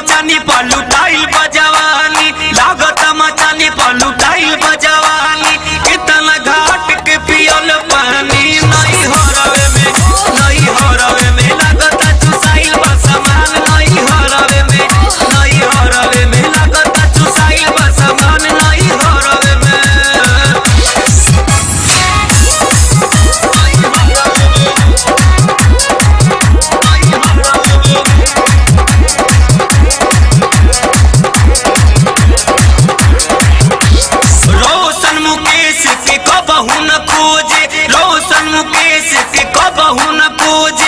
मचानी पलुटाइल बजवानी लागत मचानी पलुटाइल बजवानी कितना घाट के पियल पानी नहीं हरवे में नहीं हरवे में लागत चुसाइल बसमान नहीं हरवे में नहीं हरवे में लागत चुसाइल बसमान नहीं हरवे में रोशन मुकेश के कबहू न खोजे रोशन मुकेश के कबहू न खोजे